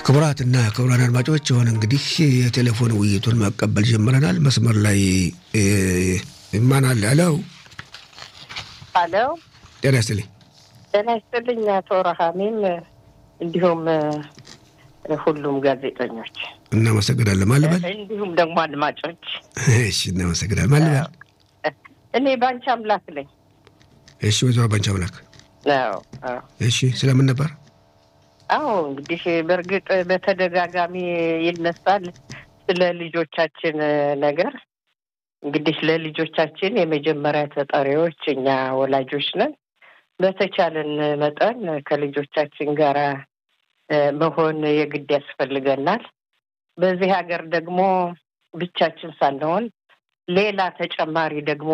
ክቡራትና ክቡራን አድማጮች የሆነ እንግዲህ የቴሌፎን ውይይቱን መቀበል ጀምረናል። መስመር ላይ ማን አለ? አለው አለው። ጤና ይስጥልኝ። ጤና ይስጥልኝ አቶ ረሃሚም እንዲሁም ሁሉም ጋዜጠኞች እናመሰግናለን። ማለበል እንዲሁም ደግሞ አድማጮች እሺ፣ እናመሰግናለን። ማለበል እኔ ባንቺ አምላክ ነኝ። እሺ፣ ወይዘሮ ባንቺ አምላክ አዎ፣ አዎ። እሺ፣ ስለምን ነበር? አዎ እንግዲህ በእርግጥ በተደጋጋሚ ይነሳል ስለ ልጆቻችን ነገር። እንግዲህ ለልጆቻችን የመጀመሪያ ተጠሪዎች እኛ ወላጆች ነን። በተቻለን መጠን ከልጆቻችን ጋር መሆን የግድ ያስፈልገናል። በዚህ ሀገር ደግሞ ብቻችን ሳንሆን ሌላ ተጨማሪ ደግሞ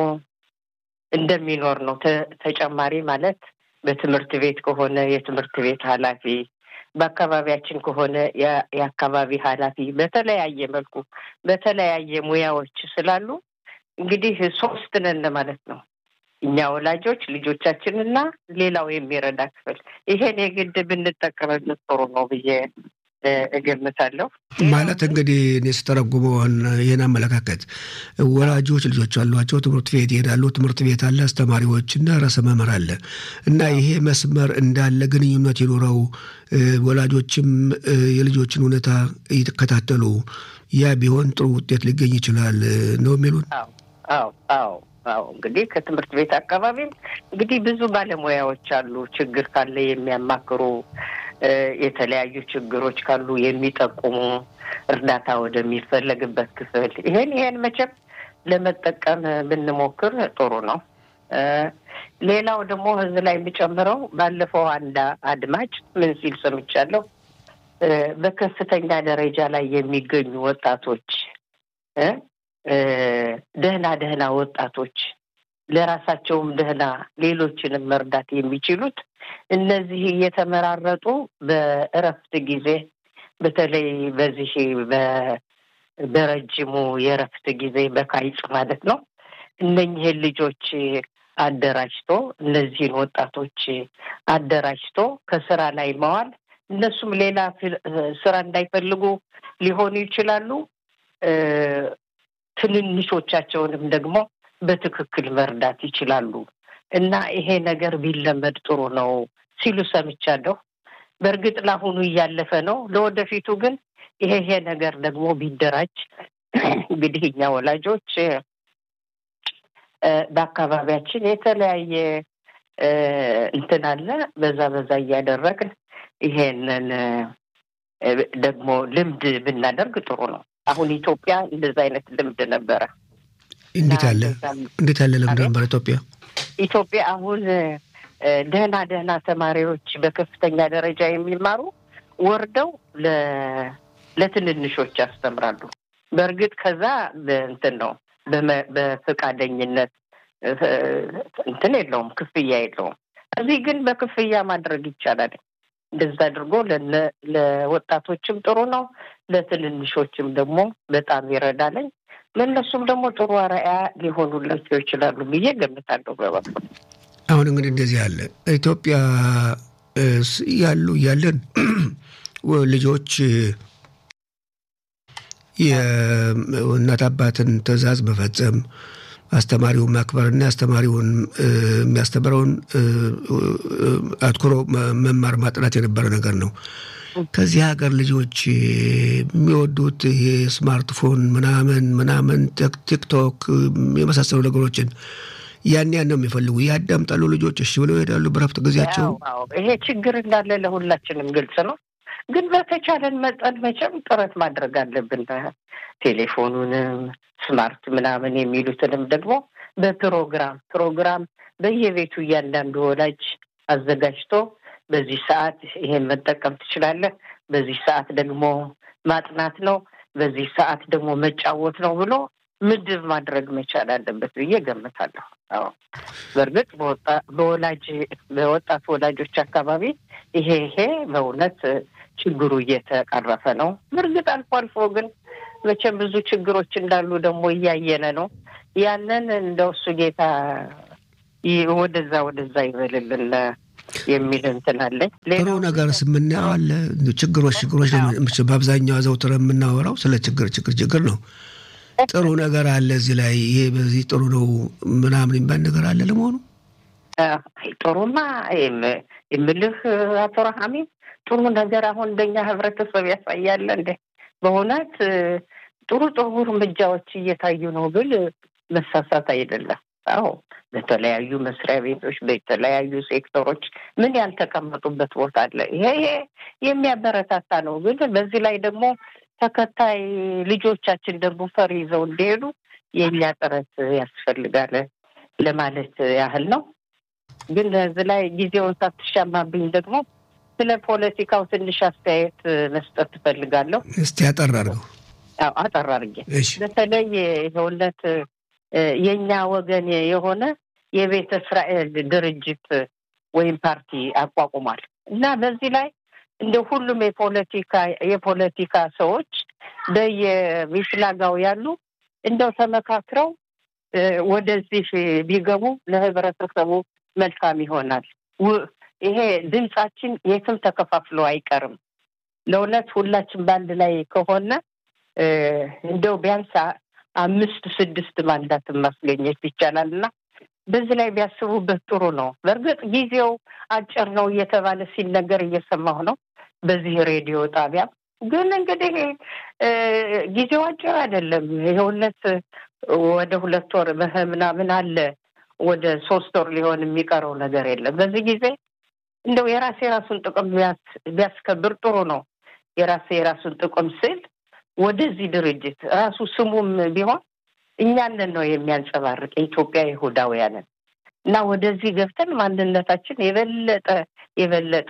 እንደሚኖር ነው። ተጨማሪ ማለት በትምህርት ቤት ከሆነ የትምህርት ቤት ኃላፊ በአካባቢያችን ከሆነ የአካባቢ ኃላፊ በተለያየ መልኩ በተለያየ ሙያዎች ስላሉ እንግዲህ ሶስት ነን ማለት ነው። እኛ ወላጆች፣ ልጆቻችንና ሌላው የሚረዳ ክፍል ይሄን የግድ ብንጠቀምበት ጥሩ ነው ብዬ እገምታለሁ። ማለት እንግዲህ እኔ ስተረጉመው ይህን አመለካከት ወላጆች ልጆች አሏቸው፣ ትምህርት ቤት ይሄዳሉ። ትምህርት ቤት አለ፣ አስተማሪዎችና ርዕሰ መምህር አለ እና ይሄ መስመር እንዳለ ግንኙነት ይኖረው ወላጆችም የልጆችን ሁኔታ እየተከታተሉ ያ ቢሆን ጥሩ ውጤት ሊገኝ ይችላል ነው የሚሉን። አዎ አዎ አዎ እንግዲህ ከትምህርት ቤት አካባቢም እንግዲህ ብዙ ባለሙያዎች አሉ። ችግር ካለ የሚያማክሩ የተለያዩ ችግሮች ካሉ የሚጠቁሙ እርዳታ ወደሚፈለግበት ክፍል ይሄን ይሄን መቼም ለመጠቀም ብንሞክር ጥሩ ነው። ሌላው ደግሞ ህዝብ ላይ የሚጨምረው ባለፈው አንድ አድማጭ ምን ሲል ሰምቻለሁ። በከፍተኛ ደረጃ ላይ የሚገኙ ወጣቶች ደህና ደህና ወጣቶች ለራሳቸውም ደህና ሌሎችንም መርዳት የሚችሉት እነዚህ እየተመራረጡ በእረፍት ጊዜ በተለይ በዚህ በረጅሙ የእረፍት ጊዜ በካይጽ ማለት ነው እነኝህን ልጆች አደራጅቶ እነዚህን ወጣቶች አደራጅቶ ከስራ ላይ መዋል እነሱም ሌላ ስራ እንዳይፈልጉ ሊሆኑ ይችላሉ። ትንንሾቻቸውንም ደግሞ በትክክል መርዳት ይችላሉ እና ይሄ ነገር ቢለመድ ጥሩ ነው ሲሉ ሰምቻለሁ። በእርግጥ ለአሁኑ እያለፈ ነው። ለወደፊቱ ግን ይሄ ይሄ ነገር ደግሞ ቢደራጅ እንግዲህ እኛ ወላጆች በአካባቢያችን የተለያየ እንትን አለ። በዛ በዛ እያደረግን ይሄንን ደግሞ ልምድ ብናደርግ ጥሩ ነው። አሁን ኢትዮጵያ እንደዛ አይነት ልምድ ነበረ። እንዴት ያለ እንዴት ያለ ልምድ ነበረ ኢትዮጵያ? ኢትዮጵያ አሁን ደህና ደህና ተማሪዎች በከፍተኛ ደረጃ የሚማሩ ወርደው ለትንንሾች ያስተምራሉ። በእርግጥ ከዛ እንትን ነው በፈቃደኝነት እንትን የለውም፣ ክፍያ የለውም። እዚህ ግን በክፍያ ማድረግ ይቻላል። እንደዛ አድርጎ ለወጣቶችም ጥሩ ነው፣ ለትንንሾችም ደግሞ በጣም ይረዳለኝ። ለእነሱም ደግሞ ጥሩ አርአያ ሊሆኑላቸው ይችላሉ ብዬ ገምታለሁ። በበኩል አሁን እንግዲህ እንደዚህ ያለ ኢትዮጵያ ያሉ እያለን ልጆች የእናት አባትን ትዕዛዝ መፈጸም አስተማሪውን ማክበርና አስተማሪውን የሚያስተምረውን አትኩሮ መማር ማጥናት የነበረ ነገር ነው። ከዚህ ሀገር ልጆች የሚወዱት ይሄ ስማርትፎን ምናምን ምናምን ቲክቶክ የመሳሰሉ ነገሮችን ያን ያን ነው የሚፈልጉ። ያዳምጣሉ ልጆች፣ እሺ ብለው ይሄዳሉ በረፍት ጊዜያቸው። ይሄ ችግር እንዳለ ለሁላችንም ግልጽ ነው። ግን በተቻለን መጠን መቼም ጥረት ማድረግ አለብን። ቴሌፎኑንም ስማርት ምናምን የሚሉትንም ደግሞ በፕሮግራም ፕሮግራም በየቤቱ እያንዳንዱ ወላጅ አዘጋጅቶ በዚህ ሰዓት ይሄን መጠቀም ትችላለህ፣ በዚህ ሰዓት ደግሞ ማጥናት ነው፣ በዚህ ሰዓት ደግሞ መጫወት ነው ብሎ ምድብ ማድረግ መቻል አለበት ብዬ ገምታለሁ። አዎ በእርግጥ በወላጅ በወጣት ወላጆች አካባቢ ይሄ ይሄ በእውነት ችግሩ እየተቀረፈ ነው። በእርግጥ አልፎ አልፎ ግን መቼም ብዙ ችግሮች እንዳሉ ደግሞ እያየነ ነው። ያንን እንደው እሱ ጌታ ወደዛ ወደዛ ይበልልን የሚል እንትን አለኝ። ጥሩ ነገር የምናየው አለ። ችግሮች ችግሮች በአብዛኛው አዘውትረ የምናወራው ስለ ችግር ችግር ችግር ነው። ጥሩ ነገር አለ እዚህ ላይ ይሄ በዚህ ጥሩ ነው ምናምን የሚባል ነገር አለ ለመሆኑ? ጥሩማ የምልህ አቶ ረሃሚም ጥሩ ነገር አሁን እንደኛ ህብረተሰብ ያሳያለ እንደ በእውነት ጥሩ ጥሩ እርምጃዎች እየታዩ ነው ብል መሳሳት አይደለም። አዎ በተለያዩ መስሪያ ቤቶች በተለያዩ ሴክተሮች ምን ያልተቀመጡበት ቦታ አለ። ይሄ ይሄ የሚያበረታታ ነው። ግን በዚህ ላይ ደግሞ ተከታይ ልጆቻችን ደግሞ ፈር ይዘው እንዲሄዱ የእኛ ጥረት ያስፈልጋል ለማለት ያህል ነው። ግን በዚህ ላይ ጊዜውን ሳትሻማብኝ ደግሞ ስለ ፖለቲካው ትንሽ አስተያየት መስጠት ትፈልጋለሁ። እስቲ አጠር አድርገው። አዎ አጠር አድርጌ በተለይ የእውነት የእኛ ወገን የሆነ የቤተ እስራኤል ድርጅት ወይም ፓርቲ አቋቁሟል እና በዚህ ላይ እንደ ሁሉም የፖለቲካ የፖለቲካ ሰዎች በየሚፍላጋው ያሉ እንደው ተመካክረው ወደዚህ ቢገቡ ለህብረተሰቡ መልካም ይሆናል። ይሄ ድምጻችን የትም ተከፋፍሎ አይቀርም። ለእውነት ሁላችን በአንድ ላይ ከሆነ እንደው ቢያንስ አምስት ስድስት ማንዳትን ማስገኘት ይቻላል እና በዚህ ላይ ቢያስቡበት ጥሩ ነው። በእርግጥ ጊዜው አጭር ነው እየተባለ ሲነገር እየሰማሁ ነው በዚህ ሬዲዮ ጣቢያ። ግን እንግዲህ ጊዜው አጭር አይደለም። የእውነት ወደ ሁለት ወር ምናምን አለ ወደ ሶስት ወር ሊሆን የሚቀረው ነገር የለም። በዚህ ጊዜ እንደው የራሴ የራሱን ጥቅም ቢያስከብር ጥሩ ነው። የራሴ የራሱን ጥቅም ስል ወደዚህ ድርጅት ራሱ ስሙም ቢሆን እኛንን ነው የሚያንጸባርቅ የኢትዮጵያ ይሁዳውያንን እና ወደዚህ ገብተን ማንነታችን የበለጠ የበለጠ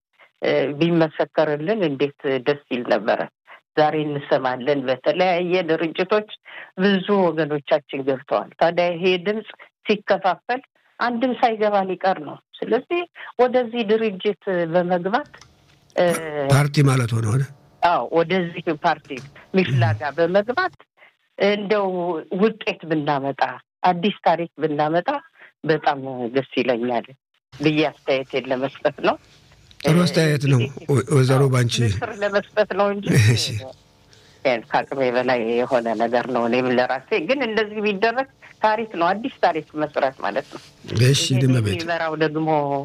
ቢመሰከርልን እንዴት ደስ ይል ነበረ። ዛሬ እንሰማለን በተለያየ ድርጅቶች ብዙ ወገኖቻችን ገብተዋል። ታዲያ ይሄ ድምፅ ሲከፋፈል አንድም ሳይገባ ሊቀር ነው። ስለዚህ ወደዚህ ድርጅት በመግባት ፓርቲ ማለት ሆነ ሆነ አዎ ወደዚህ ፓርቲ ሚፍላጋ በመግባት እንደው ውጤት ብናመጣ አዲስ ታሪክ ብናመጣ በጣም ደስ ይለኛል ብዬ አስተያየቴን ለመስጠት ነው። ጥሩ አስተያየት ነው ወይዘሮ ባንቺ ምክር ለመስጠት ነው እንጂ ከአቅሜ በላይ የሆነ ነገር ነው። እኔም ለራሴ ግን እንደዚህ ቢደረግ ታሪክ ነው፣ አዲስ ታሪክ መስራት ማለት ነው። እሺ ድመቤት የሚመራው ደግሞ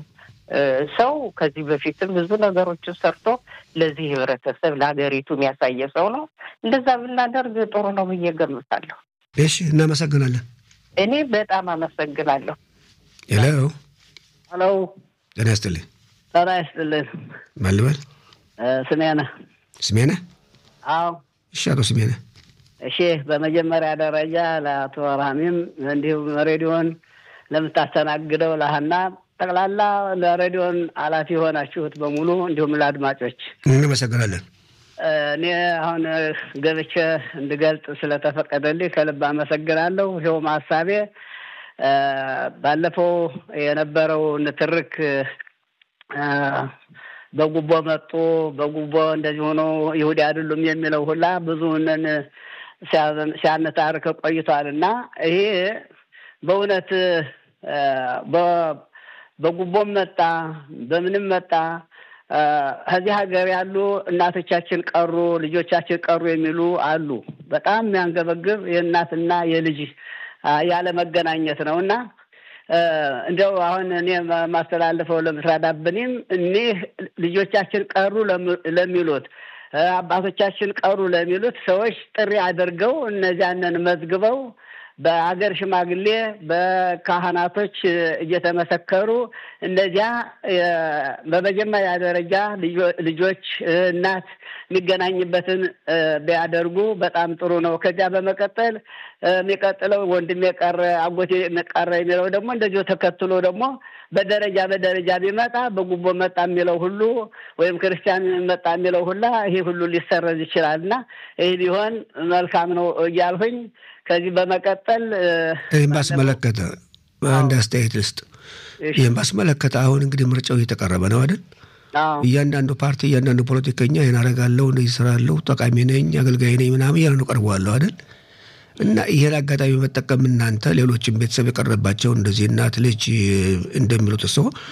ሰው ከዚህ በፊትም ብዙ ነገሮችን ሰርቶ ለዚህ ህብረተሰብ ለሀገሪቱ የሚያሳየ ሰው ነው። እንደዛ ብናደርግ ጥሩ ነው ብዬ ገምታለሁ። እሺ እናመሰግናለን። እኔ በጣም አመሰግናለሁ። ሄሎ ሄሎ፣ ጤና ይስጥልኝ። ጤና ይስጥልን። ማን ልበል? ስሜነ ስሜነ? አዎ። እሺ አቶ ስሜነ። እሺ በመጀመሪያ ደረጃ ለአቶ ራሚም እንዲሁም ሬዲዮን ለምታስተናግደው ለሀና ጠቅላላ ለሬዲዮን ኃላፊ የሆናችሁት በሙሉ እንዲሁም ለአድማጮች እናመሰግናለን። እኔ አሁን ገብቼ እንድገልጽ ስለተፈቀደልኝ ከልብ አመሰግናለሁ። ይኸውም ሀሳቤ ባለፈው የነበረው ንትርክ በጉቦ መጡ፣ በጉቦ እንደዚህ ሆኖ ይሁዲ አይደሉም የሚለው ሁላ ብዙንን ሲያነታርክ ቆይቷል እና ይሄ በእውነት በጉቦም መጣ በምንም መጣ ከዚህ ሀገር ያሉ እናቶቻችን ቀሩ፣ ልጆቻችን ቀሩ የሚሉ አሉ። በጣም የሚያንገበግብ የእናትና የልጅ ያለ መገናኘት ነው እና እንደው አሁን እኔ ማስተላልፈው ለምስራዳብንም እኒህ ልጆቻችን ቀሩ ለሚሉት አባቶቻችን ቀሩ ለሚሉት ሰዎች ጥሪ አድርገው እነዚያንን መዝግበው በሀገር ሽማግሌ በካህናቶች እየተመሰከሩ እነዚያ በመጀመሪያ ደረጃ ልጆች እናት የሚገናኝበትን ቢያደርጉ በጣም ጥሩ ነው። ከዚያ በመቀጠል የሚቀጥለው ወንድሜ ቀረ፣ አጎቴ ቀረ የሚለው ደግሞ እንደዚሁ ተከትሎ ደግሞ በደረጃ በደረጃ ቢመጣ በጉቦ መጣ የሚለው ሁሉ ወይም ክርስቲያን መጣ የሚለው ሁላ ይሄ ሁሉ ሊሰረዝ ይችላል እና ይህ ቢሆን መልካም ነው እያልሁኝ ከዚህ በመቀጠል ይህን ባስመለከተ አንድ አስተያየት ልስጥ። ይህን ባስመለከተ አሁን እንግዲህ ምርጫው እየተቀረበ ነው አይደል? እያንዳንዱ ፓርቲ እያንዳንዱ ፖለቲከኛ ይህን አደርጋለሁ፣ እንደዚህ እሰራለሁ፣ ጠቃሚ ነኝ፣ አገልጋይ ነኝ ምናምን እያለ ነው ቀርበዋለሁ አይደል? እና ይህን አጋጣሚ መጠቀም እናንተ ሌሎችም ቤተሰብ የቀረባቸው እንደዚህ እናት ልጅ እንደሚሉት እሱ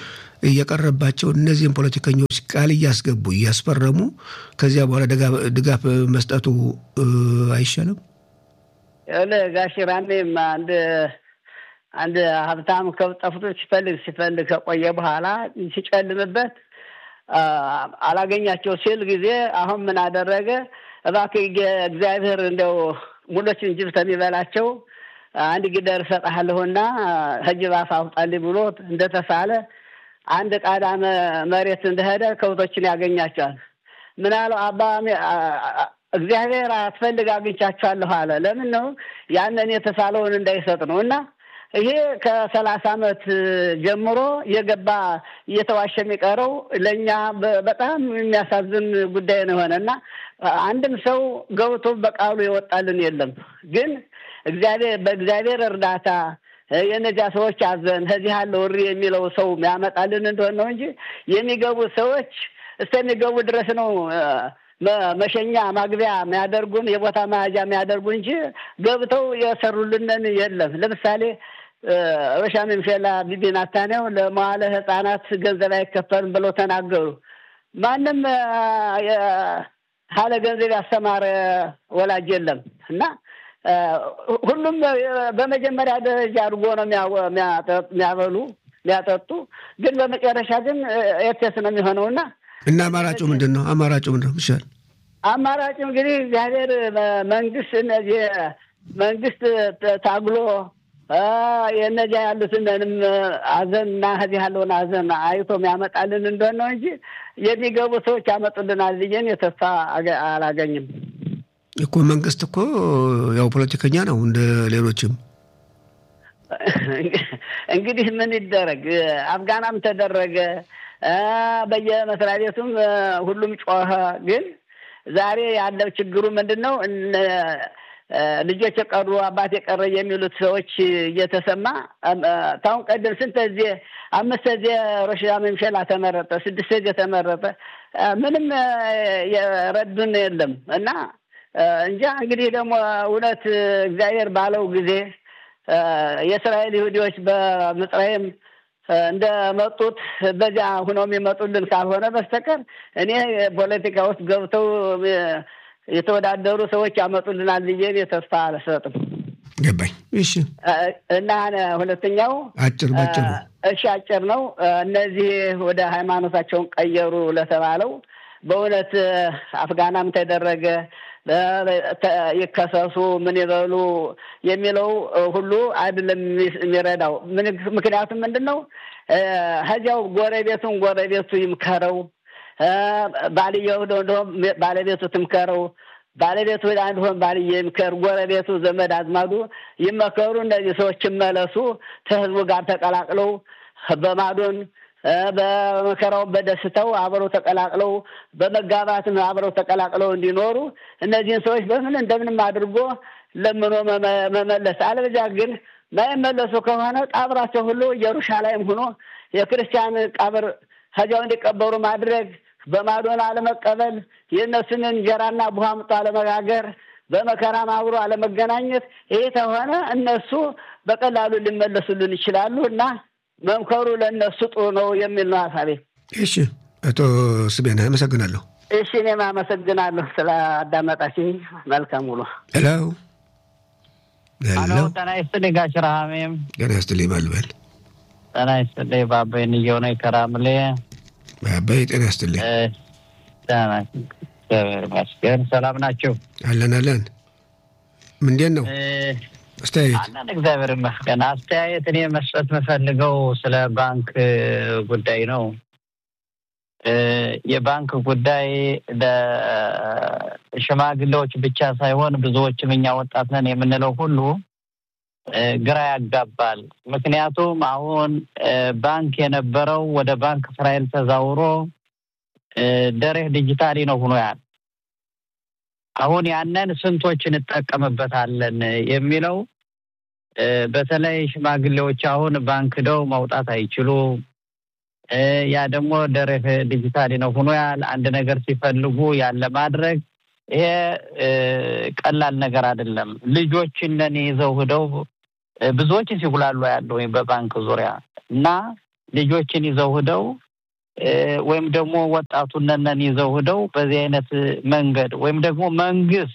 እየቀረባቸው እነዚህን ፖለቲከኞች ቃል እያስገቡ እያስፈረሙ ከዚያ በኋላ ድጋፍ መስጠቱ አይሻልም? ጋሽ ራሜም አንድ አንድ ሀብታም ከብት ጠፍቶ ሲፈልግ ሲፈልግ ከቆየ በኋላ ሲጨልምበት አላገኛቸው ሲል ጊዜ አሁን ምን አደረገ? እባክህ እግዚአብሔር እንደው ሙሎችን ጅብ ከሚበላቸው አንድ ጊደር እሰጥሃለሁና ከጅብ አፍ አውጣልኝ ብሎ እንደተሳለ አንድ ቃዳ መሬት እንደሄደ ከብቶችን ያገኛቸዋል። ምን አለው አባ እግዚአብሔር አትፈልግ አግኝቻቸዋለሁ አለ። ለምን ነው ያንን የተሳለውን እንዳይሰጥ ነው እና ይሄ ከሰላሳ ዓመት ጀምሮ የገባ እየተዋሸ የሚቀረው ለእኛ በጣም የሚያሳዝን ጉዳይ ነው የሆነ እና አንድም ሰው ገብቶ በቃሉ የወጣልን የለም። ግን እግዚአብሔር በእግዚአብሔር እርዳታ የእነዚያ ሰዎች አዘን ከዚህ ያለ ወሪ የሚለው ሰው ያመጣልን እንደሆነ ነው እንጂ የሚገቡ ሰዎች እስከሚገቡ ድረስ ነው መሸኛ ማግቢያ የሚያደርጉን የቦታ መያዣ የሚያደርጉ እንጂ ገብተው የሰሩልንን የለም። ለምሳሌ ሮሻ መምሸላ ቢቢ ናታንያው ለመዋለ ሕጻናት ገንዘብ አይከፈልም ብለው ተናገሩ። ማንም ካለ ገንዘብ ያስተማረ ወላጅ የለም እና ሁሉም በመጀመሪያ ደረጃ አድርጎ ነው የሚያበሉ የሚያጠጡ። ግን በመጨረሻ ግን ኤርቴስ ነው የሚሆነውና እና አማራጩ ምንድን ነው? አማራጩ ምንድን ነው? ይሻል አማራጩ እንግዲህ እግዚአብሔር መንግስት እነዚህ መንግስት ታግሎ የእነዚያ ያሉትንም አዘን እና ከዚህ ያለውን አዘን አይቶ የሚያመጣልን እንደሆነ ነው እንጂ የሚገቡ ሰዎች ያመጡልናል ብዬን የተስፋ አላገኝም እኮ። መንግስት እኮ ያው ፖለቲከኛ ነው እንደ ሌሎችም። እንግዲህ ምን ይደረግ፣ አፍጋናም ተደረገ፣ በየመስሪያ ቤቱም ሁሉም ጮኸ። ግን ዛሬ ያለው ችግሩ ምንድን ነው? ልጆች የቀሩ አባት የቀረ የሚሉት ሰዎች እየተሰማ ታሁን ቀደም ስንት ጊዜ አምስት ጊዜ ሮሽ መምሸላ ተመረጠ፣ ስድስት ጊዜ ተመረጠ። ምንም የረዱን የለም እና እንጃ እንግዲህ ደግሞ እውነት እግዚአብሔር ባለው ጊዜ የእስራኤል ይሁዲዎች በምጽራይም እንደመጡት በዚያ ሁነው የሚመጡልን ካልሆነ በስተቀር እኔ ፖለቲካ ውስጥ ገብተው የተወዳደሩ ሰዎች ያመጡልናል ብዬ ተስፋ አልሰጥም። ገባኝ። እሺ። እና ሁለተኛው አጭር ባጭሩ እሺ፣ አጭር ነው። እነዚህ ወደ ሃይማኖታቸውን ቀየሩ ለተባለው በእውነት አፍጋናም ተደረገ ይከሰሱ ምን ይበሉ የሚለው ሁሉ አይደለም የሚረዳው። ምክንያቱም ምንድን ነው ከዚያው ጎረቤቱን ጎረቤቱ ይምከረው ባልየው እንደሆን ባለቤቱ ትምከረው፣ ባለቤቱ አንድሆን ባልየ ይምከር፣ ጎረቤቱ ዘመድ አዝማዱ ይመከሩ። እነዚህ ሰዎች ይመለሱ፣ ከህዝቡ ጋር ተቀላቅለው በማዶን በመከራው በደስታው አብረው ተቀላቅለው በመጋባትም አብረው ተቀላቅለው እንዲኖሩ እነዚህን ሰዎች በምን እንደምንም አድርጎ ለምኖ መመለስ። አለበዚያ ግን ማይመለሱ ከሆነ ቃብራቸው ሁሉ ኢየሩሳሌም ሆኖ የክርስቲያን ቀብር ከዚያው እንዲቀበሩ ማድረግ፣ በማዶን አለመቀበል፣ የእነሱን እንጀራና ቡሃ ምጦ አለመጋገር፣ በመከራም አብሮ አለመገናኘት። ይህ ከሆነ እነሱ በቀላሉ ሊመለሱልን ይችላሉ እና መምከሩ ለእነሱ ጥሩ ነው የሚል ነው ሀሳቤ። እሺ፣ አቶ ስቤና አመሰግናለሁ። እሺ፣ እኔም አመሰግናለሁ ስለ አዳመጣችኝ። መልካም ውሎ። ሄሎ ሄሎ። ጤና ይስጥልኝ ጋሽ ረሃሜም። ጤና ይስጥልኝ ማልበል ጤና ይስጥልኝ ባባይ ንየው ነው ከራምሌ ባባይ ጤና ይስጥልኝ። እግዚአብሔር ይመስገን። ሰላም ናቸው? አለን አለን። ምንድን ነው አስተያየት? አለን እግዚአብሔር ይመስገን። አስተያየት እኔ መስጠት የምፈልገው ስለ ባንክ ጉዳይ ነው። የባንክ ጉዳይ ለሽማግሌዎች ብቻ ሳይሆን ብዙዎችም እኛ ወጣት ነን የምንለው ሁሉ ግራ ያጋባል። ምክንያቱም አሁን ባንክ የነበረው ወደ ባንክ እስራኤል ተዛውሮ ደሬህ ዲጂታሊ ነው ሆኖ ያል አሁን ያንን ስንቶች እንጠቀምበታለን የሚለው በተለይ ሽማግሌዎች አሁን ባንክ ደው መውጣት አይችሉ። ያ ደግሞ ደሬህ ዲጂታሊ ነው ሆኖ ያል አንድ ነገር ሲፈልጉ ያለ ማድረግ ይሄ ቀላል ነገር አይደለም። ልጆችን ይዘው ሂደው ብዙዎችን ሲጉላሉ ያለው በባንክ ዙሪያ እና ልጆችን ይዘው ሂደው ወይም ደግሞ ወጣቱነነን ይዘው ሂደው በዚህ አይነት መንገድ ወይም ደግሞ መንግስት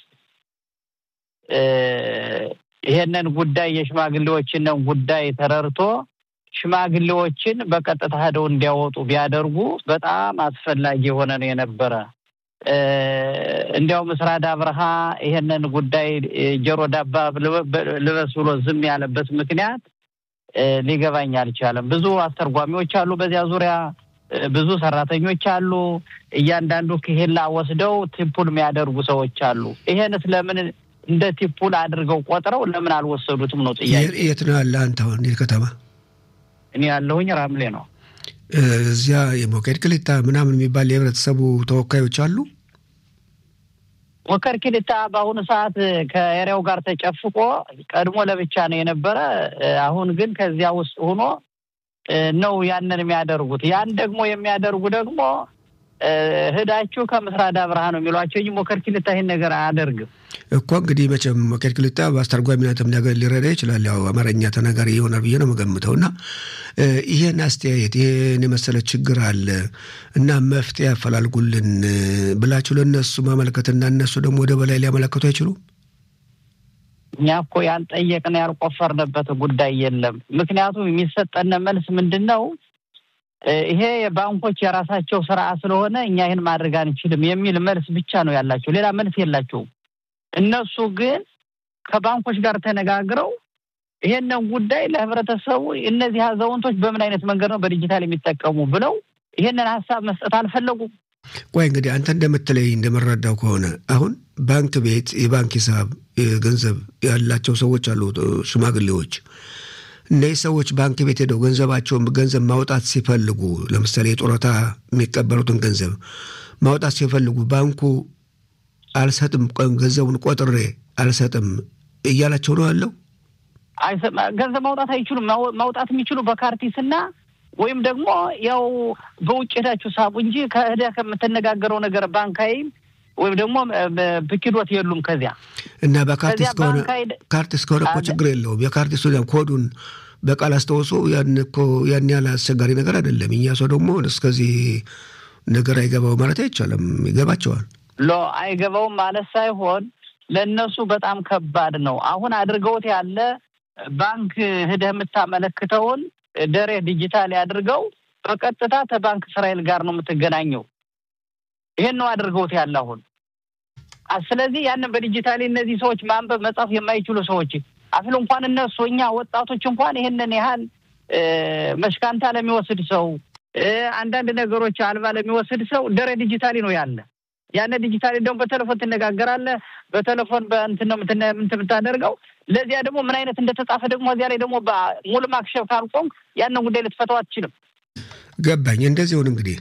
ይሄንን ጉዳይ የሽማግሌዎችንን ጉዳይ ተረድቶ ሽማግሌዎችን በቀጥታ ሄደው እንዲያወጡ ቢያደርጉ በጣም አስፈላጊ የሆነ ነው የነበረ። እንዲያው ምስራድ አብርሃ ይሄንን ጉዳይ ጆሮ ዳባ ልበስ ብሎ ዝም ያለበት ምክንያት ሊገባኝ አልቻለም። ብዙ አስተርጓሚዎች አሉ በዚያ ዙሪያ ብዙ ሰራተኞች አሉ። እያንዳንዱ ክሄላ ወስደው ቲፑል የሚያደርጉ ሰዎች አሉ። ይሄንስ ለምን እንደ ቲፑል አድርገው ቆጥረው ለምን አልወሰዱትም ነው ጥያቄ። የት ነው ያለ አንተ አሁን የት ከተማ? እኔ ያለሁኝ ራምሌ ነው። እዚያ የሞኬድ ክሊታ ምናምን የሚባል የህብረተሰቡ ተወካዮች አሉ። ሞከር ክሊታ በአሁኑ ሰዓት ከኤሪያው ጋር ተጨፍቆ ቀድሞ ለብቻ ነው የነበረ። አሁን ግን ከዚያ ውስጥ ሆኖ ነው ያንን የሚያደርጉት። ያን ደግሞ የሚያደርጉ ደግሞ ህዳችሁ ከምስራድ አብርሃ ነው የሚሏቸው እንጂ ሞከር ክሊታ ይህን ነገር አያደርግም እኮ። እንግዲህ መቼም ሞከር ክሊታ በአስተርጓሚነትም ነገር ሊረዳ ይችላል። ያው አማርኛ ተናጋሪ ይሆናል ብዬ ነው የምገምተው። እና ይህን አስተያየት ይህን የመሰለ ችግር አለ እና መፍትሄ ያፈላልጉልን ብላችሁ ለእነሱ ማመልከትና እነሱ ደግሞ ወደ በላይ ሊያመለክቱ አይችሉም? እኛ እኮ ያልጠየቅን ያልቆፈርንበት ጉዳይ የለም። ምክንያቱም የሚሰጠን መልስ ምንድን ነው? ይሄ የባንኮች የራሳቸው ስራ ስለሆነ እኛ ይህን ማድረግ አንችልም የሚል መልስ ብቻ ነው ያላቸው። ሌላ መልስ የላቸውም። እነሱ ግን ከባንኮች ጋር ተነጋግረው ይሄንን ጉዳይ ለህብረተሰቡ እነዚህ አዛውንቶች በምን አይነት መንገድ ነው በዲጂታል የሚጠቀሙ ብለው ይሄንን ሀሳብ መስጠት አልፈለጉም። ቆይ እንግዲህ አንተ እንደምትለይ እንደምረዳው ከሆነ አሁን ባንክ ቤት የባንክ ሂሳብ ገንዘብ ያላቸው ሰዎች አሉ፣ ሽማግሌዎች እነዚህ ሰዎች ባንክ ቤት ሄደው ገንዘባቸውን ገንዘብ ማውጣት ሲፈልጉ ለምሳሌ የጡረታ የሚቀበሉትን ገንዘብ ማውጣት ሲፈልጉ ባንኩ አልሰጥም፣ ገንዘቡን ቆጥሬ አልሰጥም እያላቸው ነው ያለው። ገንዘብ ማውጣት አይችሉም። ማውጣት የሚችሉ በካርቲስና ወይም ደግሞ ያው በውጭ ሄዳችሁ ሳቡ እንጂ ከህዳ ከምትነጋገረው ነገር ባንካይም ወይም ደግሞ ብኪዶት የሉም። ከዚያ እና በካርቲስ ከሆነ ካርቲስ ከሆነ እኮ ችግር የለውም። የካርቲሱ ኮዱን በቃል አስታውሶ ያን እኮ ያን ያህል አስቸጋሪ ነገር አይደለም። እኛ ሰው ደግሞ እስከዚህ ነገር አይገባው ማለት አይቻልም። ይገባቸዋል። ሎ አይገባውም ማለት ሳይሆን ለእነሱ በጣም ከባድ ነው። አሁን አድርገውት ያለ ባንክ ሂደህ የምታመለክተውን ደሬ ዲጂታል ያድርገው በቀጥታ ከባንክ እስራኤል ጋር ነው የምትገናኘው። ይሄን ነው አድርገውት ያለ አሁን። ስለዚህ ያንን በዲጂታሊ እነዚህ ሰዎች ማንበብ መጻፍ የማይችሉ ሰዎች አፍል እንኳን እነሱ እኛ ወጣቶች እንኳን ይሄንን ያህል መሽካንታ ለሚወስድ ሰው አንዳንድ ነገሮች አልባ ለሚወስድ ሰው ደረ ዲጂታሊ ነው ያለ። ያነ ዲጂታሊ ደግሞ በቴሌፎን ትነጋገራለህ። በቴሌፎን በእንትን ነው የምታደርገው። ለዚያ ደግሞ ምን አይነት እንደተጻፈ ደግሞ እዚያ ላይ ደግሞ ሙሉ ማክሸፍ ካልቆም ያንን ጉዳይ ልትፈተው አትችልም። ገባኝ። እንደዚሁን እንግዲህ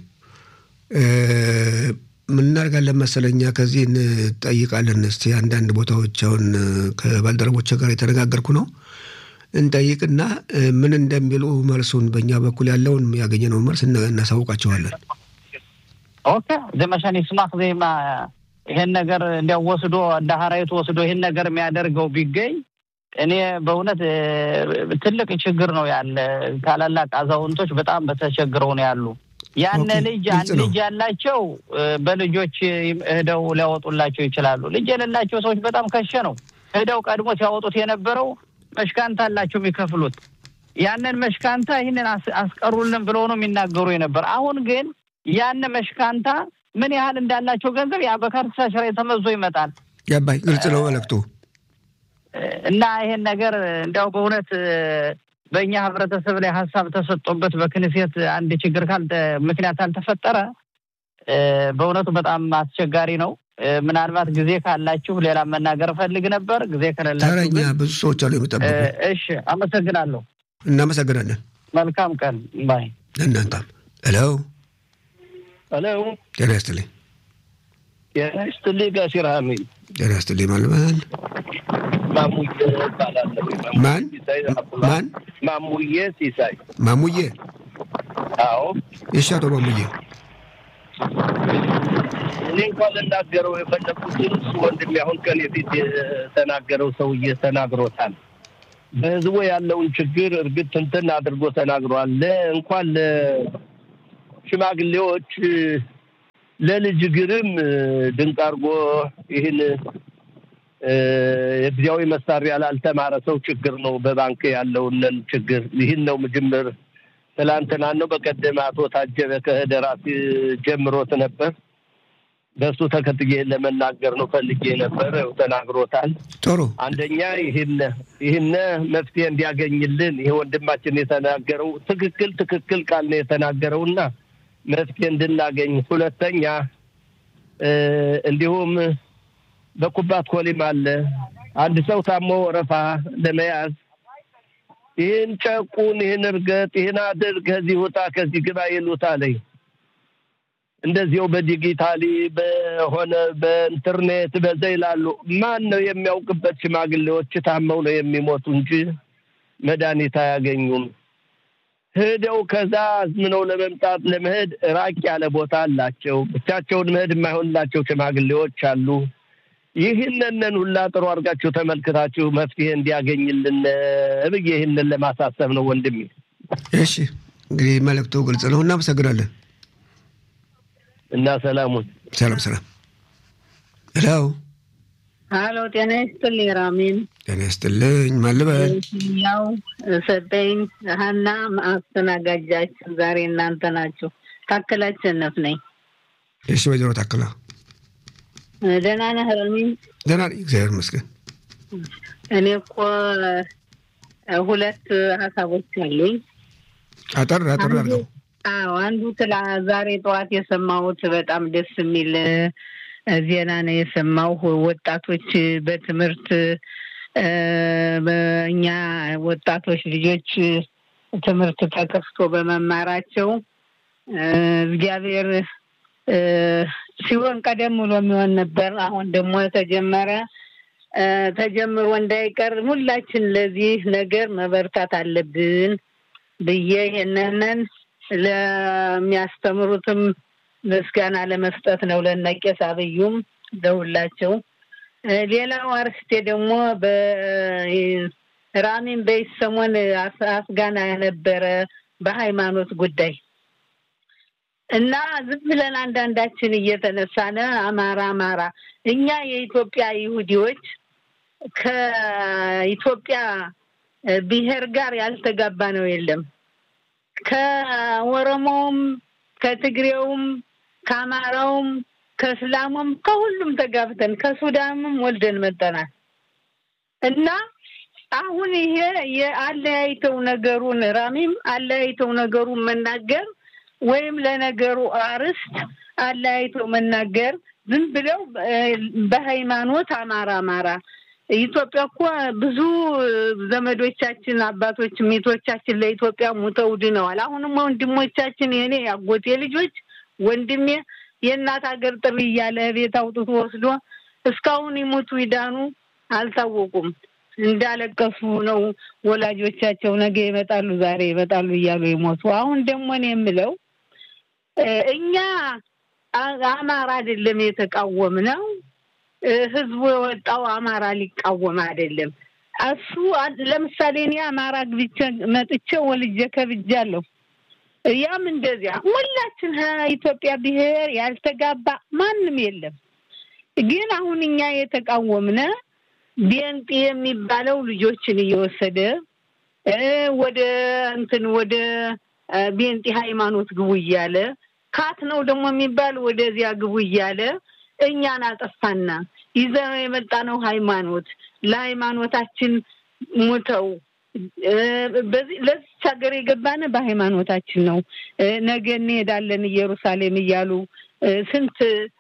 ምን እናደርጋለን መሰለኛ ከዚህ እንጠይቃለን። እስቲ አንዳንድ ቦታዎች አሁን ከባልደረቦች ጋር የተነጋገርኩ ነው እንጠይቅና ምን እንደሚሉ መልሱን በእኛ በኩል ያለውን ያገኘነውን መልስ እናሳውቃቸዋለን። ኦኬ ዘመሻን ይስማክ ዜማ ይሄን ነገር እንዲያው ወስዶ እንደ ሀራዊቱ ወስዶ ይሄን ነገር የሚያደርገው ቢገኝ እኔ በእውነት ትልቅ ችግር ነው ያለ። ታላላቅ አዛውንቶች በጣም በተቸግረው ነው ያሉ። ያነ ልጅ አንድ ልጅ ያላቸው በልጆች ሄደው ሊያወጡላቸው ይችላሉ። ልጅ የሌላቸው ሰዎች በጣም ከሸ ነው ሄደው ቀድሞ ሲያወጡት የነበረው መሽካንታ አላቸው የሚከፍሉት። ያንን መሽካንታ ይህንን አስቀሩልን ብለው ነው የሚናገሩ የነበር። አሁን ግን ያን መሽካንታ ምን ያህል እንዳላቸው ገንዘብ ያ በካርታ ስራ ተመዞ ይመጣል። ገባኝ። ግልጽ ነው መልዕክቱ እና ይሄን ነገር እንዲያው በእውነት በእኛ ህብረተሰብ ላይ ሀሳብ ተሰጥቶበት በክንሴት አንድ ችግር ካልተ ምክንያት አልተፈጠረ በእውነቱ በጣም አስቸጋሪ ነው። ምናልባት ጊዜ ካላችሁ ሌላ መናገር እፈልግ ነበር። ጊዜ ከሌላችሁ ተረኛ ብዙ ሰዎች አሉ የሚጠብቁ። እሺ፣ አመሰግናለሁ። እናመሰግናለን። መልካም ቀን ባይ እናንተም። ሄሎ ሄሎ፣ ጤና ይስጥልኝ። ጤና ይስጥልኝ ጋሲር ሀሚል ጤና ይስጥልኝ። ማልበል ማሙዬ እባላለሁ። ማን ማን? ማሙዬ ሲሳይ። ማሙዬ። አዎ፣ እሺ፣ አቶ ማሙዬ እኔ እንኳን ልናገረው የፈለኩትን እሱ ወንድሜ አሁን ከኔ ፊት የተናገረው ሰውዬ ተናግሮታል። በህዝቡ ያለውን ችግር እርግጥ ትንትን አድርጎ ተናግሯል። እንኳን ለሽማግሌዎች ለልጅ ግርም ድንቅ አድርጎ ይህን የጊዜያዊ መሳሪያ ላልተማረ ሰው ችግር ነው። በባንክ ያለውንን ችግር ይህን ነው ምጅምር ትላንትና ነው በቀደም አቶ ታጀበ ከህደራሲ ጀምሮት ነበር። በእሱ ተከትዬ ለመናገር ነው ፈልጌ ነበር። ተናግሮታል። ጥሩ አንደኛ ይህን ይህን መፍትሄ እንዲያገኝልን ይሄ ወንድማችን የተናገረው ትክክል ትክክል ቃል ነው የተናገረውና መፍትሄ እንድናገኝ፣ ሁለተኛ እንዲሁም በኩባት ኮሊም አለ አንድ ሰው ታሞ ወረፋ ለመያዝ ይህን ጨቁን፣ ይህን እርገጥ፣ ይህን አድርግ፣ ከዚህ ውጣ፣ ከዚህ ግባ ይሉታል። እንደዚያው በዲጂታሊ በሆነ በኢንተርኔት በዛ ይላሉ። ማን ነው የሚያውቅበት? ሽማግሌዎች ታመው ነው የሚሞቱ እንጂ መድኃኒት አያገኙም። ሄደው ከዛ አዝምነው ለመምጣት ለመሄድ ራቅ ያለ ቦታ አላቸው። ብቻቸውን መሄድ የማይሆንላቸው ሽማግሌዎች አሉ። ይህንንን ሁላ ጥሩ አድርጋችሁ ተመልክታችሁ መፍትሄ እንዲያገኝልን ብዬ ይህንን ለማሳሰብ ነው ወንድሜ። እሺ እንግዲህ መልእክቱ ግልጽ ነው። እናመሰግናለን። እና ሰላሙን ሰላም ሰላም። ሄሎ ሀሎ፣ ጤና ይስጥልኝ ራሚን። ጤና ይስጥልኝ። ማን ልበል? ያው ሰጠኝ ሀና አስተናጋጃችን ዛሬ እናንተ ናችሁ። ታከላቸነፍ ነኝ። እሺ ወይዘሮ ታክላ ደህና ነህ ራሚን? ደህና ነኝ፣ እግዚአብሔር ይመስገን። እኔ እኮ ሁለት ሀሳቦች አሉኝ። አጠር አጠር አድርገው። አዎ አንዱ ትላ ዛሬ ጠዋት የሰማሁት በጣም ደስ የሚል ዜና ነው የሰማው። ወጣቶች በትምህርት እኛ ወጣቶች ልጆች ትምህርት ተከፍቶ በመማራቸው እግዚአብሔር ሲሆን ቀደም ብሎ የሚሆን ነበር። አሁን ደግሞ ተጀመረ። ተጀምሮ እንዳይቀር ሁላችን ለዚህ ነገር መበርታት አለብን ብዬ ይህንንን ለሚያስተምሩትም ምስጋና ለመስጠት ነው። ለነቄስ አብዩም ለሁላቸው። ሌላው አርስቴ ደግሞ በራሚን በይሰሞን አፍጋና የነበረ በሃይማኖት ጉዳይ እና ዝም ብለን አንዳንዳችን እየተነሳነ አማራ አማራ እኛ የኢትዮጵያ ይሁዲዎች ከኢትዮጵያ ብሔር ጋር ያልተጋባ ነው የለም ከኦሮሞውም ከትግሬውም ከአማራውም ከእስላሙም ከሁሉም ተጋብተን ከሱዳንም ወልደን መጠናል እና አሁን ይሄ የአለያይተው ነገሩን ራሚም አለያይተው ነገሩን መናገር ወይም ለነገሩ አርስት አለያይተው መናገር ዝም ብለው በሃይማኖት አማራ አማራ ኢትዮጵያ እኮ ብዙ ዘመዶቻችን አባቶች ሚቶቻችን ለኢትዮጵያ ሙተው ድነዋል። አሁንም ወንድሞቻችን የኔ ያጎቴ ልጆች ወንድሜ የእናት ሀገር ጥሪ እያለ ቤት አውጥቶ ወስዶ እስካሁን ይሞቱ ይዳኑ አልታወቁም። እንዳለቀሱ ነው ወላጆቻቸው ነገ ይመጣሉ፣ ዛሬ ይመጣሉ እያሉ የሞቱ። አሁን ደግሞ እኔ የምለው እኛ አማራ አይደለም የተቃወም ነው ህዝቡ የወጣው አማራ ሊቃወም አይደለም። እሱ ለምሳሌ እኔ አማራ ግብቼ መጥቼ ወልጄ ከብጃለሁ። ያም እንደዚያ ሁላችን ኢትዮጵያ ብሔር ያልተጋባ ማንም የለም። ግን አሁን እኛ የተቃወምነ ቤንጤ የሚባለው ልጆችን እየወሰደ ወደ እንትን ወደ ቤንጤ ሃይማኖት ግቡ እያለ ካት ነው ደግሞ የሚባል ወደዚያ ግቡ እያለ እኛን አጠፋና ይዘው የመጣነው ሃይማኖት ለሃይማኖታችን ሙተው በዚህ ለዚች ሀገር የገባነ በሃይማኖታችን ነው። ነገ እንሄዳለን ኢየሩሳሌም እያሉ ስንት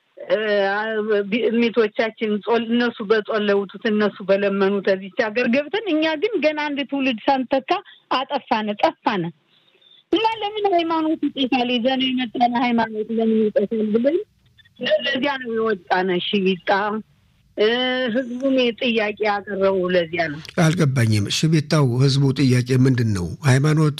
ሚቶቻችን እነሱ በጸለውቱት እነሱ በለመኑት እዚች ሀገር ገብተን እኛ ግን ገና አንድ ትውልድ ሳንተካ አጠፋነ ጠፋነ እና ለምን ሃይማኖት ይጠፋል? ይዘን የመጣነ ሃይማኖት ለምን ይጠፋል ብለን ለዚያ ነው የወጣነ ሽቢጣ ህዝቡም ጥያቄ ያቀረቡ ለዚያ ነው። አልገባኝም። ሽቢጣው ህዝቡ ጥያቄ ምንድን ነው? ሃይማኖት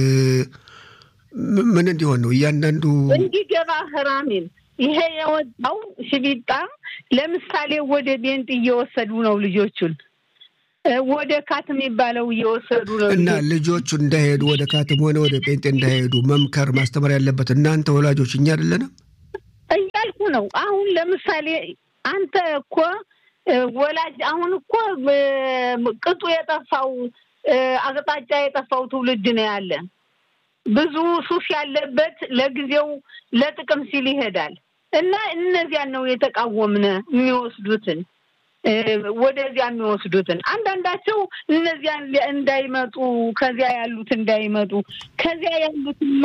ምን እንዲሆን ነው? እያንዳንዱ እንዲገባ ህራሚል ይሄ የወጣው ሽቢጣ ለምሳሌ ወደ ቤንጥ እየወሰዱ ነው ልጆቹን ወደ ካት የሚባለው እየወሰዱ ነው እና ልጆቹ እንዳይሄዱ ወደ ካትም ሆነ ወደ ጴንጤ እንዳይሄዱ መምከር ማስተማር ያለበት እናንተ ወላጆች እኛ አይደለንም እያልኩ ነው። አሁን ለምሳሌ አንተ እኮ ወላጅ አሁን እኮ ቅጡ የጠፋው አቅጣጫ የጠፋው ትውልድ ነው ያለ። ብዙ ሱስ ያለበት ለጊዜው ለጥቅም ሲል ይሄዳል እና እነዚያን ነው የተቃወምነ የሚወስዱትን ወደዚያ የሚወስዱትን አንዳንዳቸው እነዚያን እንዳይመጡ ከዚያ ያሉት እንዳይመጡ ከዚያ ያሉትማ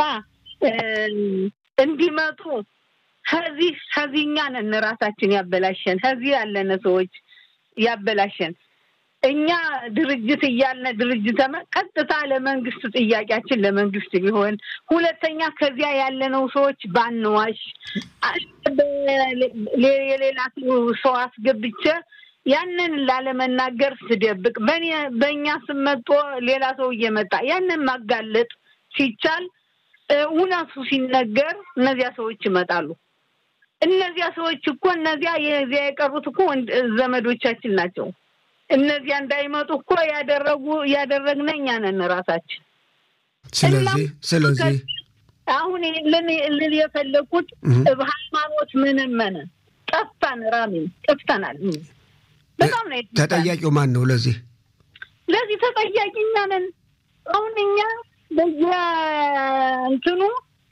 እንዲመጡ ከዚህ ከዚህ እኛ ነን ራሳችን ያበላሸን ከዚህ ያለነ ሰዎች ያበላሸን እኛ ድርጅት እያልነ ድርጅት ቀጥታ ለመንግስት ጥያቄያችን ለመንግስት ቢሆን፣ ሁለተኛ ከዚያ ያለነው ሰዎች ባንዋሽ፣ የሌላ ሰው አስገብቼ ያንን ላለመናገር ስደብቅ በእኛ ስመጦ ሌላ ሰው እየመጣ ያንን ማጋለጥ ሲቻል እውነቱ ሲነገር እነዚያ ሰዎች ይመጣሉ። እነዚያ ሰዎች እኮ እነዚያ የዚያ የቀሩት እኮ ዘመዶቻችን ናቸው። እነዚያ እንዳይመጡ እኮ ያደረጉ ያደረግነ እኛ ነን ራሳችን። ስለዚህ ስለዚህ አሁን ልል የፈለኩት ሃይማኖት ምንም መነ ጠፍታን ራሚ ጠፍተናል። በጣም ነው ተጠያቂው ማን ነው? ለዚህ ለዚህ ተጠያቂ እኛ ነን። አሁን እኛ በየእንትኑ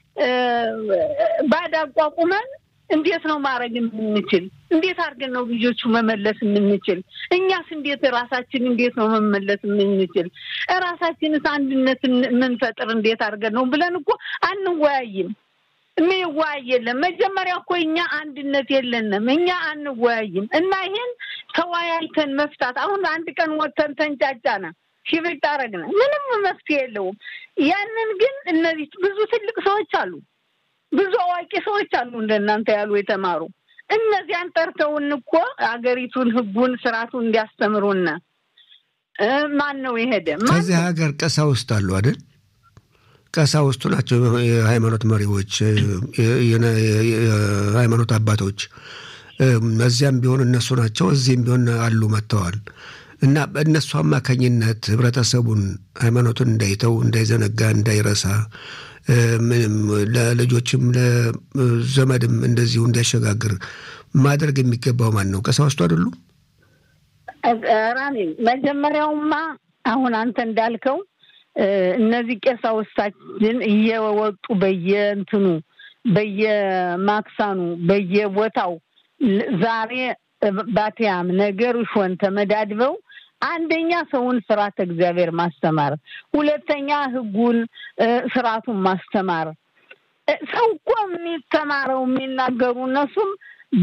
ባድ አቋቁመን እንዴት ነው ማድረግ የምንችል? እንዴት አድርገን ነው ልጆቹ መመለስ የምንችል? እኛስ እንዴት ራሳችን እንዴት ነው መመለስ የምንችል? ራሳችንስ አንድነት የምንፈጥር እንዴት አድርገን ነው ብለን እኮ አንወያይም። የሚወያይ የለም። መጀመሪያ እኮ እኛ አንድነት የለንም። እኛ አንወያይም እና ይሄን ተወያይተን መፍታት አሁን አንድ ቀን ወጥተን ተንጫጫነ ሽብጥ አረግነ ምንም መፍትሄ የለውም። ያንን ግን እነዚህ ብዙ ትልቅ ሰዎች አሉ ብዙ አዋቂ ሰዎች አሉ እንደናንተ ያሉ የተማሩ እነዚያን ጠርተውን እኮ አገሪቱን ሕጉን ስርዓቱን እንዲያስተምሩና ማን ነው የሄደ? ከዚህ ሀገር ቀሳውስት አሉ አይደል? ቀሳውስቱ ናቸው የሃይማኖት መሪዎች፣ የሃይማኖት አባቶች። እዚያም ቢሆን እነሱ ናቸው፣ እዚህም ቢሆን አሉ መጥተዋል። እና በእነሱ አማካኝነት ህብረተሰቡን ሃይማኖቱን እንዳይተው፣ እንዳይዘነጋ፣ እንዳይረሳ ምንም ለልጆችም ለዘመድም እንደዚሁ እንዲያሸጋግር ማድረግ የሚገባው ማን ነው? ቀሳውስቱ አይደሉም? ራሚ መጀመሪያውማ አሁን አንተ እንዳልከው እነዚህ ቀሳውስታችን እየወጡ በየእንትኑ በየማክሳኑ በየቦታው ዛሬ ባቲያም ነገር ሾን ተመዳድበው አንደኛ ሰውን ስርዓተ እግዚአብሔር ማስተማር፣ ሁለተኛ ህጉን ስርዓቱን ማስተማር። ሰው እኮ የሚተማረው የሚናገሩ እነሱም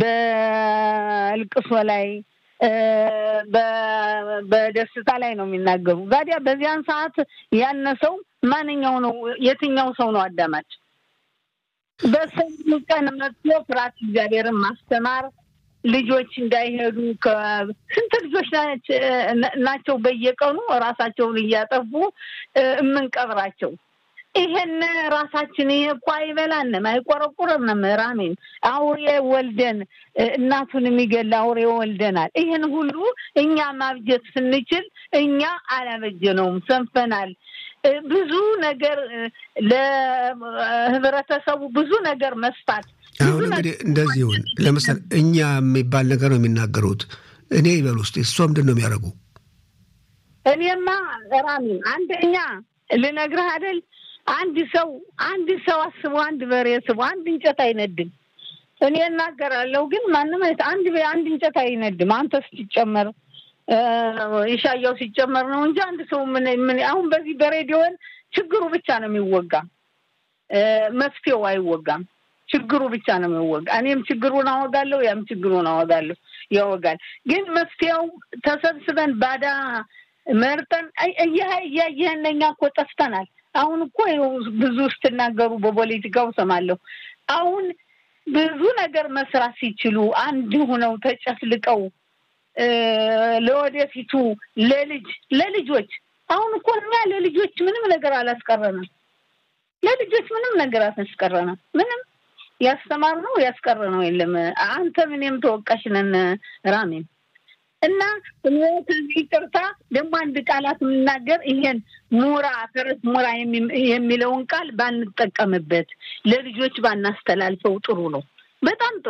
በእልቅሶ ላይ በደስታ ላይ ነው የሚናገሩ። ታዲያ በዚያን ሰዓት ያነ ሰው ማንኛው ነው? የትኛው ሰው ነው አዳማጭ? በሰው ቀን መጥቶ ፍርሃተ እግዚአብሔርን ማስተማር ልጆች እንዳይሄዱ ስንት ልጆች ናቸው በየቀኑ ራሳቸውን እያጠፉ የምንቀብራቸው። ይሄን ራሳችን ይሄ እኮ አይበላንም፣ አይቆረቁርንም። ራሜን አውሬ ወልደን እናቱን የሚገል አውሬ ወልደናል። ይህን ሁሉ እኛ ማብጀት ስንችል እኛ አላበጀነውም፣ ሰንፈናል። ብዙ ነገር ለህብረተሰቡ ብዙ ነገር መስፋት አሁን እንግዲህ እንደዚህ ይሁን። ለምሳሌ እኛ የሚባል ነገር ነው የሚናገሩት። እኔ ይበል ውስጥ እሷ ምንድን ነው የሚያደርጉ? እኔማ ራሚን አንደኛ ልነግርህ አይደል አንድ ሰው አንድ ሰው አስቦ አንድ በሬ ስቦ አንድ እንጨት አይነድም። እኔ እናገራለሁ ግን ማንም አንድ አንድ እንጨት አይነድም። አንተ ስትጨመር የሻያው ሲጨመር ነው እንጂ አንድ ሰው ምን ምን አሁን በዚህ በሬዲዮን ችግሩ ብቻ ነው የሚወጋ፣ መፍትሄው አይወጋም። ችግሩ ብቻ ነው የሚወጋ። እኔም ችግሩን አወጋለሁ፣ ያም ችግሩን አወጋለሁ ያወጋል። ግን መፍትሄው ተሰብስበን ባዳ መርጠን እያየህን እኛ እኮ ጠፍተናል። አሁን እኮ ብዙ ስትናገሩ በፖለቲካው ሰማለሁ። አሁን ብዙ ነገር መስራት ሲችሉ አንድ ሁነው ተጨፍልቀው ለወደፊቱ ለልጅ ለልጆች አሁን እኮ እኛ ለልጆች ምንም ነገር አላስቀረንም። ለልጆች ምንም ነገር አላስቀረንም። ምንም ያስተማር ነው ያስቀረ ነው የለም። አንተ ምንም ተወቃሽ ነን ራሜን እና ከዚህ ይቅርታ ደግሞ አንድ ቃላት የምናገር ይሄን ሙራ ፈረስ ሙራ የሚለውን ቃል ባንጠቀምበት ለልጆች ባናስተላልፈው ጥሩ ነው። በጣም ጥሩ